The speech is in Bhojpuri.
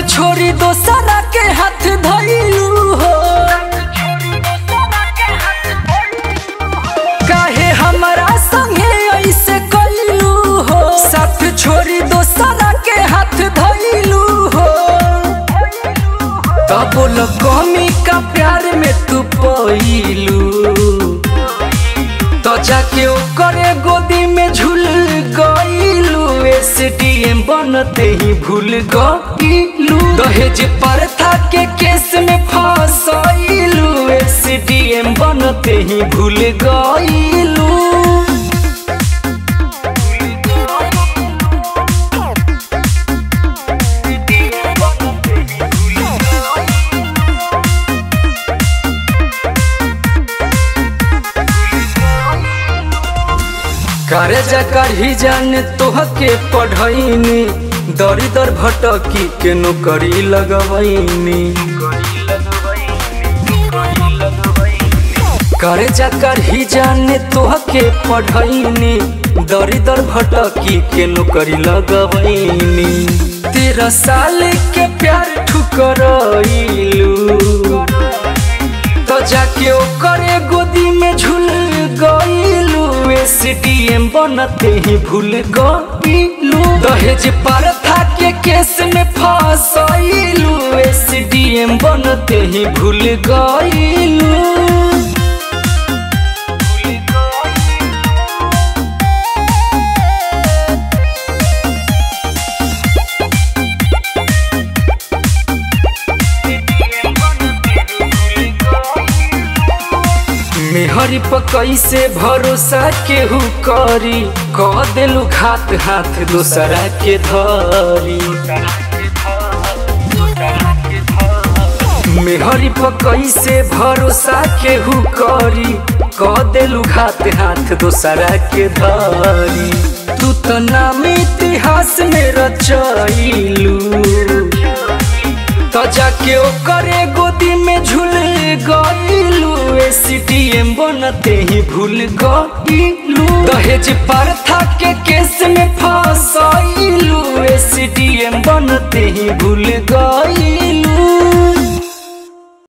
छोड़ी दोसरा के हाथ धइलू हो काहे हमरा संगे ऐसे कइलू हो साथ छोड़ी दोसरा के हाथ धइलू हो तब बोल कमी का प्यार में तू पइलू तो जाके ओकरे गोदी में झूल गइलू एसडीएम बनते ही भूल गइलू दहेज प्रथा के केस में फसइलू एसडीएम बनते ही भूल गइलू करे जकर ही जान तोहके पढ़ैनी दरी दर भटकी के नौकरी लगवैनी करे जकर ही जान तोहके पढ़ैनी दरी दर भटकी के नौकरी लगवैनी तेरह साल के प्यार ठुकरइलू तो जाके ओकरे गोदी में झूल गइलू एसडीएम बनते ही भूल गइलू दहेज प्रथा के केस में फसइलू एसडीएम बनते ही भूल गइलू मेहरी पर कैसे भरोसा केहू करी कह देलू घात हाथ दोसरा के धरी मेहरी पर कैसे भरोसा केहू करी कह देलू घात हाथ दोसरा के धरी तू तो नाम इतिहास में रचैलू तो जाके ओकरे गोदी में झूल गइलू एसडीएम बनते ही भूल गइलू दहेज प्रथा के केस में फसइलू एसडीएम बनते ही भूल गइलू